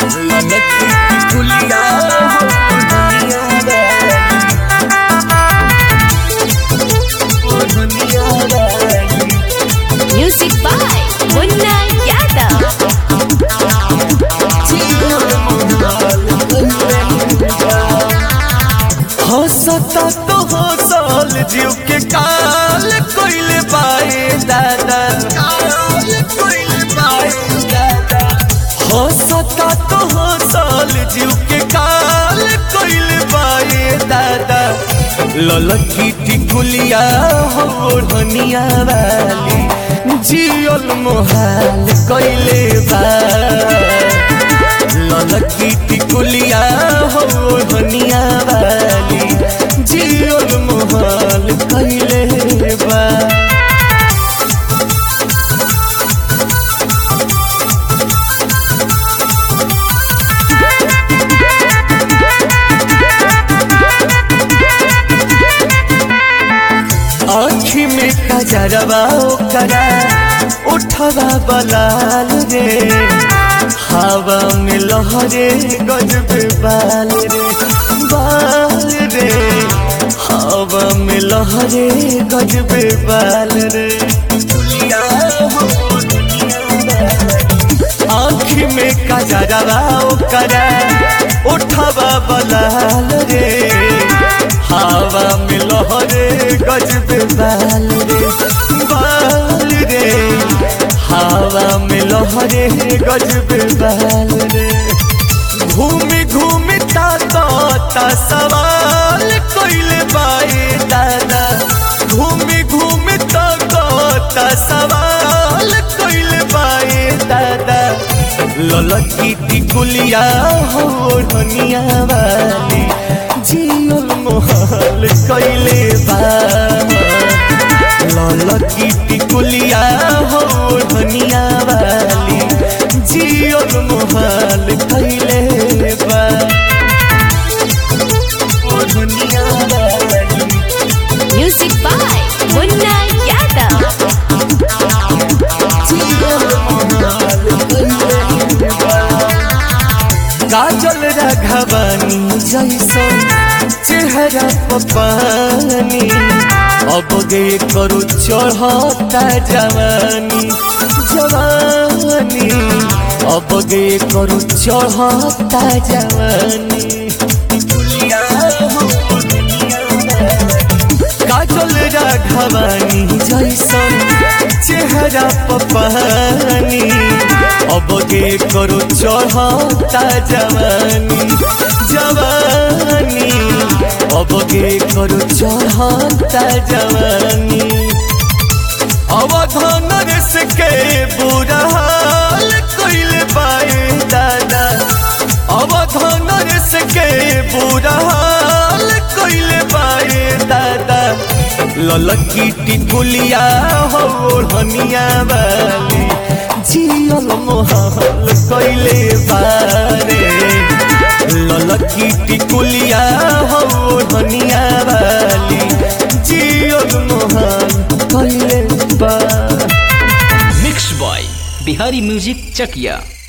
ललकी टिकुलिया हो दुनिया वाली ओ दुनिया वाली Music by Munna Yadav. हंसता तो हंसल जीव के काल कोइले बाए दादा हंसता तो हंसल जीव के काल कोइले बाए दादा ललकी टिकुलिया हो धनिया वाली जियल मोहाल कोइले बा ललकी टिकुलिया हो धनिया वाली जियल मोहाल कैले बा आँखी में कजरवा ओकरा उठवा बलाल रे हवा में लहरे गजब बाल रे बाल रे हवा में लहरे गजब बाल रे दुनिया हो दुनिया आँखी में कजरवा ओकरा उठवा बलाल रे हवा में लहरे गजब बाल रे बाल रे हवा में लहरे गजब बाल रे घूमी घूमी ताता ता सवाल कोइले बाए दादा घूमी घूमी ताता ता सवाल कोइले बाए दादा ललकी टिकुलिया हो धनिया वाली जियल मोहल कैले बा ललकी टिकुलिया हो धनिया वाली जियल मोहल कैले बा ओ धनिया वाली Music by Munna Yadav. काजल राघवानी जैसन चेहरा पपानी अब गे करू चढ़ता जवानी जवानी अब गे करू चढ़ता जवानी दुनिया हो दुनिया काजल राघवानी जैसन चेहरा पपानी अब गे करो चढ़ता जवानी जवानी अब गे करो चढ़ता जवानी अवधान रस के बुरा हाल कोइले पाए दादा अवधान रस के बुरा हाल कोइले पाए दादा ललकी टिकुलिया हो धनिया वाली जियल मोहल कैले बारे ललकी टिकुलिया हो धनिया वाली जियल मोहल कैले बा mix by Bihari music Chakiya